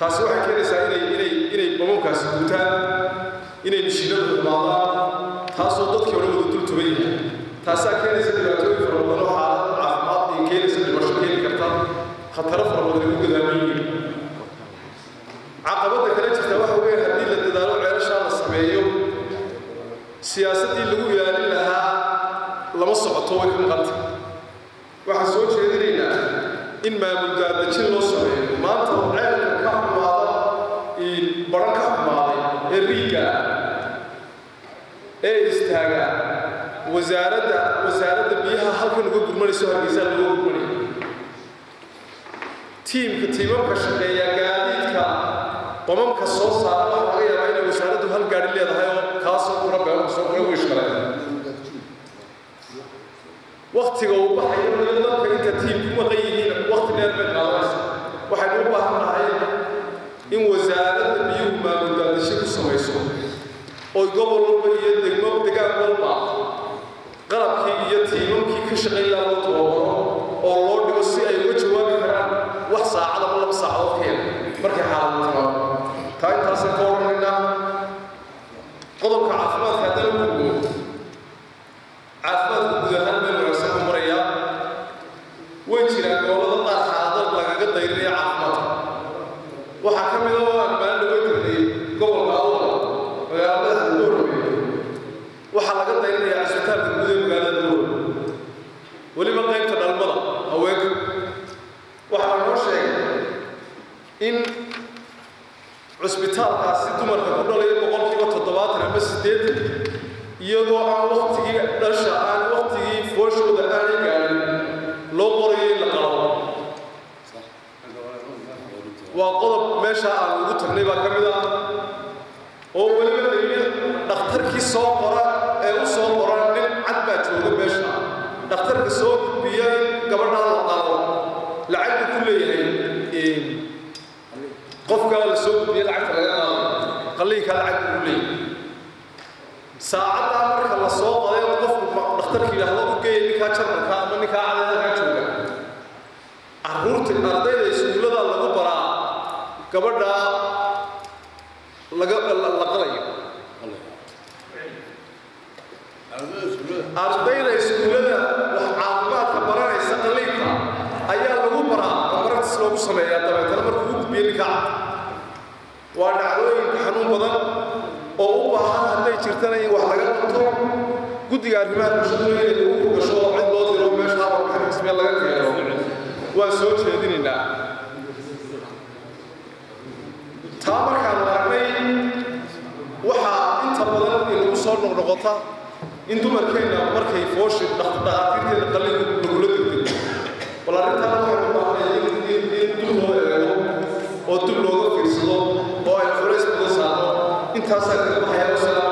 taasi waxay keenaysaa inay inay inay bamamkaasi guutaan inay mishiinadu xumaadaan taasoo dadkii hore wada dul tuban yahay taasaa keenaysa dhibaatooyin fara badan oo xaalad caafimaad ay keenaysa dhimasho keeni karta khataro fara badan ay ku gadaaman yihiin caqabadda kale jirta waxa weeye haddii la dadaalo ceelashaa la sameeyo siyaasaddii lagu ilaalin lahaa lama socoto way ka maqanta waxaan soo jeedinaynaa in maamul gaadajin loo sameeyo maanta ceelka ka xumaada baran ka xumaaday ee riiga ee istaaga wasaaradda wasaaradda biyaha halkan uga gurmanayso hargeysaa looga gurmanaya tiimka tiimamka shaqeeya gaadiidka bamamka soo saara waxaa laga yaabaa inay wasaaraddu hal gaadhi leedahay oo kaasoo kura beelka soo kura wish kale waktiga uu baxayo iyo dadka inta tiim ku maqan yihiin wakti dheer bay qaadanaysa waxaynu u baahan nahay in wasaaradda biyuhu maamul gaadasho ku samayso oo gobol walba iyo degmo degaan walba qalabkii iyo tiimamkii ka shaqayn lahaa loo tababaro oo loo dhigo si ay uga jawaabi karaan wax saacad ama laba saacadood ka yar markay xaaladu timaado taa intaasaan ka odhanaynaa qodobka caafimaadka haddaan u gudbo caafimaadka guud ahaan meel wanaagsan u marayaa way jiraan gobollada qaar xaalado lagaga dayrinaya caafimaadka waxaa ka mid a oo aan maalin laga tirnay gobolka awdal magaalada doorbe waxaa laga dayrinayaa cisbitaalka guud ee magaalada doorbe weliba qaybta dhalmada haweenka waxaa noo sheegay in cusbitaalkaasi dumarka ku dhalaya boqolkiiba toddobaatan ama siddeetan iyadoo aan waktigii dhasha aan waktigii fooshooda aanay gaadhin loo qorayo in la qalo waa qodob meesha aan ugu tagnay baa ka mid ah oo weliba daliil dhakhtarkii soo qora ee u soo qora nin cad baa jooga meesha dhakhtarka soo gudbiya in gabadhaa la qalo lacag buu ku leeyahay qofka la soo gudbiya lacagta laga qaado qalliinka lacag buu ku leeyahay saacaddaa marka la soo qaday oo qofku dhakhtarka yidhaahdo u geeya ninkaa jarmalka ama ninkaa cadeedalkaa jooga carruurta ardayda iskuullada lagu baraa gabadha laga la qalayo ardayda iskuullada wax caafimaadka baranaysa qalliinka ayaa lagu baraa oo maragtis loogu sameeyaa dabeetana markuu u gudbiyo ninka cad waa dhacdooyinka xanuun badan oo u baahan hadday jirtana in wax laga qabto guddiga arrimaha bulshadu inay ugu gasho oo cid loo diro meesha warbixin rasmiya laga keeno waan soo jeedinaynaa taa markaan aragnay waxaa inta badan inagu soo noqnoqota in dumarkeenna markay fooshi dhakhaatiirteeda qalliinka lagula degdego bal arrintaana waxaan u baahnay in dib loo eego oo dib looga fiirsado oo ay culays badan saarno intaasaa kaga baxaya